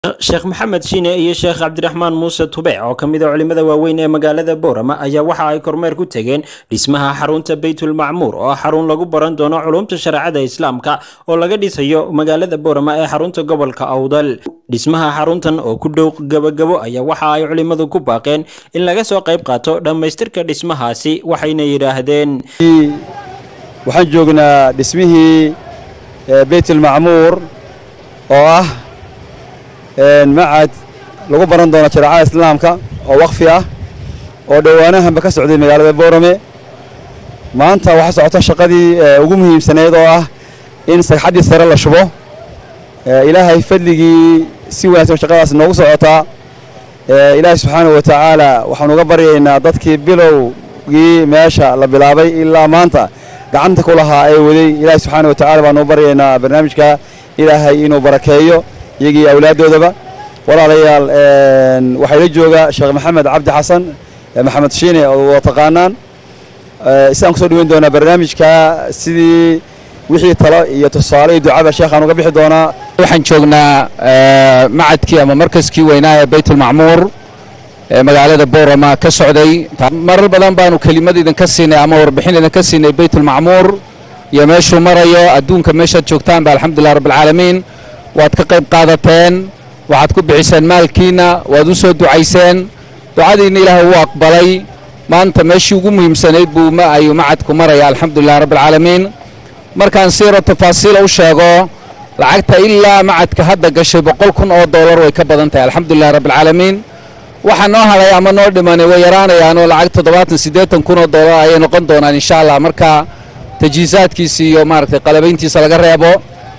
sheekh maxamed shiine iyo sheekh cabdiraxmaan muuse tube oo ka mid a culimada waaweyn ee magaalada boorama ayaa waxa ay kormeer ku tegeen dhismaha xarunta beytulmacmuur oo xarun lagu baran doono culumta shareecada islaamka oo laga dhisayo magaalada boorama ee xarunta gobolka awdal dhismaha xaruntan oo ku dhow gabagabo ayaa waxa ay culimadu ku baaqeen in laga soo qayb qaato dhammaystirka dhismahaasi waxayna yidhaahdeen waxaan joognaa dhismihii beytulmacmuur oo ah macad lagu baran doono shareecada islaamka oo wakfi ah oo dhowaanahanba ka socday magaalada boorame maanta waxaa socota shaqadii ugu muhiimsaneyd oo ah in sagxaddii sare la shubo ilaahay fadligii si wanaagsan shaqadaas noogu socotaa ilaahay subxaanahu wa tacaala waxaanu uga baryaynaa dadkii bilowgii meesha la bilaabay ilaa maanta gacanta ku lahaa ee waday ilaahay subxaana wa tacala baanu u baryaynaa barnaamijka ilaahay inuu barakeeyo iyagii awlaaddoodaba walaalayaal waxaa ila jooga sheekh maxamed cabdi xasan maxamed shiine oo waa taqaanaan sidaan kusoo dhaweyn doonaa barnaamijka sidii wixii talo iyo tusaale iyo ducaba sheekhaan uga bixi doonaa waxaan joognaa macadkii ama markaskii weynaa ee baytulmacmuur ee magaalada boorama ka socday marar badan baanu kelimad idinka siinay ama warbixin idinka siinay baytulmacmuur iyo meeshuu marayo adduunka meeshaad joogtaanba alxamdulilah rabbialcaalamiin waad ka qayb qaadateen waxaad ku bixiseen maalkiinna waad u soo ducayseen ducadiinna ilaahay uu aqbalay maanta meeshii ugu muhiimsanayd buu ma ayuu macadku maraya alxamdulilah rabbialcaalamiin markaan siiro tafaasiila u sheego lacagta ilaa macadka hadda gashay boqol kun oo dollar way ka badan tahay alxamdulilah rabbialcaalamiin waxaa noo hadhay ama noo dhimanay way yaraanayaanoo lacag toddobaatan siddeetan kun oo dollar ayay noqon doonaan insha allah marka tajiisaadkiisa iyo maaragtay qalabayntiisa laga reebo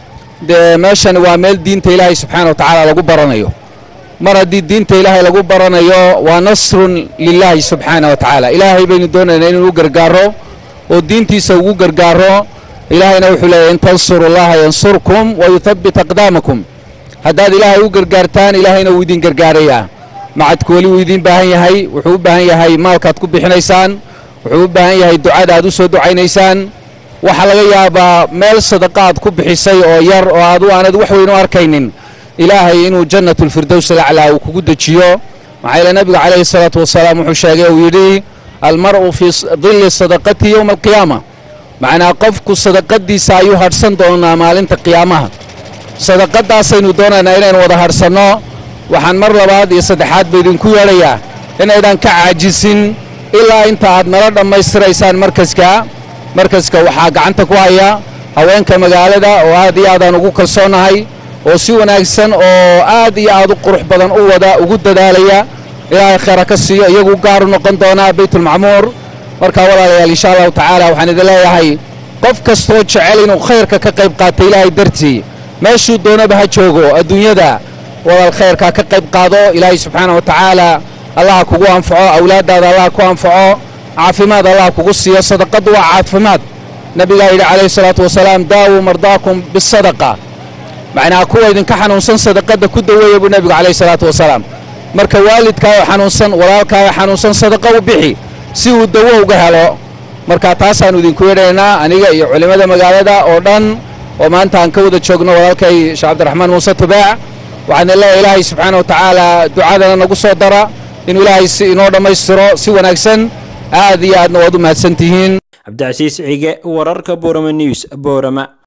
dee meeshani waa meel diinta ilaahay subxaana wa tacaala lagu baranayo mar haddii diinta ilaahay lagu baranayo waa nasrun lilaahi subxaana wa tacaala ilaahay baynu doonaynaa inuu u gargaaro oo diintiisa ugu gargaaro ilaahayna wuxuu leeyahy in tansuru allaha yansurkum wa yuthabbit aqdaamakum haddaad ilaahay u gargaartaan ilaahayna wuu idin gargaarayaa macadku weli wuu idiin baahan yahay wuxuu u baahan yahay maalkaad ku bixinaysaan wuxuu u baahan yahay ducada aad u soo ducaynaysaan waxaa laga yaabaa meel sadaqa aad ku bixisay oo yar oo adu aanad wax weyn u arkaynin ilaahay inuu jannatulfirdows alaclaa uu kugu dejiyo maxaa yeele nebigu calayhi salaatu wasalaam wuxuu sheegay uu yidhi almar'u fii dilli sadaqatihi yowma alqiyaama macnaa qofku sadaqadiisa ayuu hadhsan doonaa maalinta qiyaamaha sadaqadaasaynu doonaynaa inaynu wada hadhsanno waxaan mar labaad iyo saddexaad ba idinku yeedhayaa inaydaan ka caajisin ilaa inta aad nala dhammaystiraysaan markaska markaska waxaa gacanta ku haya haweenka magaalada oo aad iyo aadaan ugu kalsoonnahay oo si wanaagsan oo aad iyo aad u qurux badan u wada ugu dadaalaya ilaahay khayra ka siiyo iyagu gaar u noqon doonaa baytulmacmuur markaa walaalayaal insha allahu tacaala waxaan idin leeyahay qof kastoo jecel inuu khayrka ka qayb qaata ilaahay dartii meeshuu doonaba ha joogo adduunyada walaal khayrkaa ka qayb qaado ilaahay subxaana wa tacaala allaha kugu anfaco awlaaddaada allaha ku anfaco caafimaad allah kugu siiyo sadaqaddu waa caafimaad nebigaa yidhi calayhi salaatu wasalaam daawuu mardaakum bisadaqa macnaa kuwa idinka xanuunsan sadaqadda ku daweeya buu nebigu calayhi salaatu wasalaam marka waalidkaayoo xanuunsan walaalkaayoo xanuunsan sadaqa u bixi si uu dawo uga helo marka taasaannu idinku yeedhaynaa aniga iyo culimmada magaalada oo dhan oo maanta aan ka wada joogno walaalkay sheekh cabdiraxmaan muuse tubaac waxaana leeyahay ilaahay subxaana wa tacaala ducadana nagu soo dara inuu ilaahay si inoo dhammaystiro si wanaagsan aad iyo aadna waad u mahadsan tihiin cabdicasiis cige wararka boorama news boorama